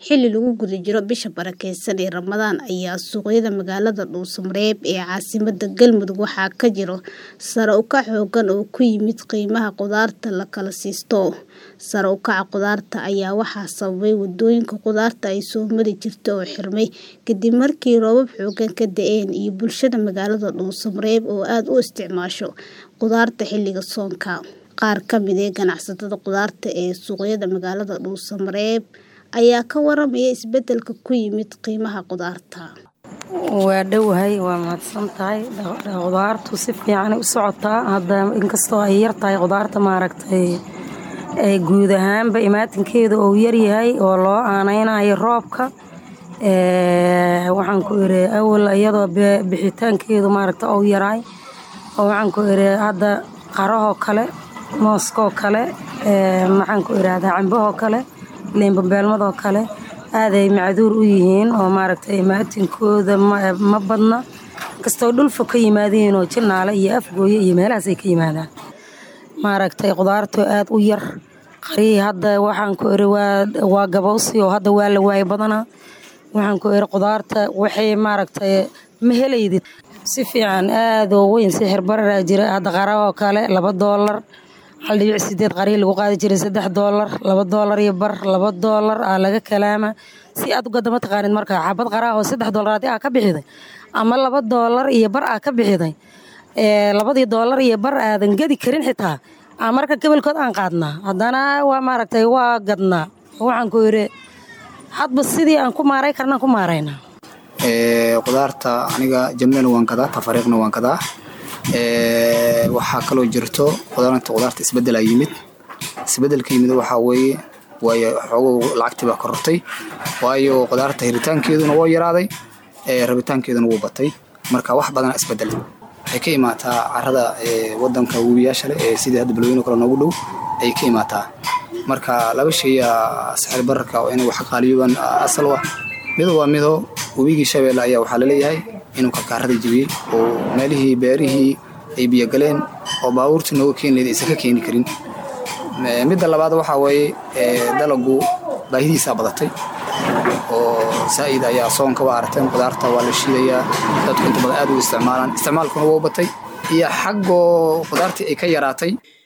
Xilli lagu guda jiro bisha barakeysan ee Ramadaan ayaa suuqyada magaalada Dhuuso-Mareeb ee caasimadda Galmudug waxaa ka jira sare u kac xooggan oo ku yimid qiimaha khudaarta la kala siisto. Sare u kaca khudaarta ayaa waxaa sababay waddooyinka khudaarta ay soo mari jirtay oo xirmay kadib markii roobab xooggan ka da'een iyo bulshada magaalada Dhuuso-Mareeb oo aad u isticmaasho khudaarta xilliga soonka. Qaar ka mid ah ganacsatada khudaarta ee suuqyada magaalada Dhuuso-Mareeb ayaa ka waramaya isbeddelka ku yimid qiimaha khudaarta. waa dhowahay waa mahadsan tahay khudaartu si fiican u socotaa hadda inkastoo ay yar tahay khudaarta maaragtay ee guud ahaanba imaatinkeeda uu yaryahay oo loo aaneynayo roobka ee waxaan ku iri awal iyadoo bixitaankeedu maaragta uu yaraay oo waxaan ku iri hadda qarahoo kale mooskoo kale ee maxaan ku irahdaa cambahoo kale liin babeelmadoo kale aaday macduur u yihiin oo maaragtay imaatinkooda ma badna inkastoo dhulfa ka yimaadeen oo jinaale iyo afgooye iyo meelahaas ay ka yimaadaan maaragtay khudaartu aad u yar qarihii hadda waxaan ku iri waa gabowsi oo hadda waa la waayay badanaa waxaan ku iri khudaarta waxay maaragtay ma helaydid si fiican aad oo weyn sixir bararaa jira hadda qarahoo kale laba doolar hal dhibic sideed qarihii lagu qaadi jiray saddex doolar laba doolar iyo bar laba doolar aa laga kalaama si aad u gadda ma taqaanid marka xabad qaraha oo saddex doolar haddii aa ka bixiday ama laba doolar iyo bar aa ka bixiday labadii doolar iyo bar aadan gadi karin xitaa aa marka gobolkood aan qaadnaa haddana waa maaragtay waa gadnaa waxaan ku yidhi hadba sidii aan ku maaray karnaan ku maaraynaa khudaarta aniga jamlena waan gadaa tafariiqna waan gadaa waxaa kaloo jirto qudaarta khudaarta isbeddelaa yimid isbeddelka yimid waxaa weeye waayo xoogow lacagtii baa korortay waayo khudaarta hiritaankeeduna waa yaraaday rabitaankeeduna wuu batay marka wax badana isbeddel waxay ka imaataa carada wadanka webiyaasha leh ee sidii hadda balweyne kale noogu dhow ayay ka imaataa marka laba shaya saxir bararka oo inay wax qaaliyoobaan asal ah mido waa mido webigii shabeelle ayaa waxaa laleeyahay inuu karkaarada jebiyey oo meelihii beerihii ay biyogaleen oo baabuurtii nooga keeni lahayd aysan ka keeni karin midda labaad waxaa weeye dalagu baahidiisaa badatay oo saa'id ayaa soonka waa aragteen khudaarta waa la shiidayaa dadku inta badan aad u isticmaalaan isticmaalkuna waa u batay iyo xaggoo khudaartii ay ka yaraatay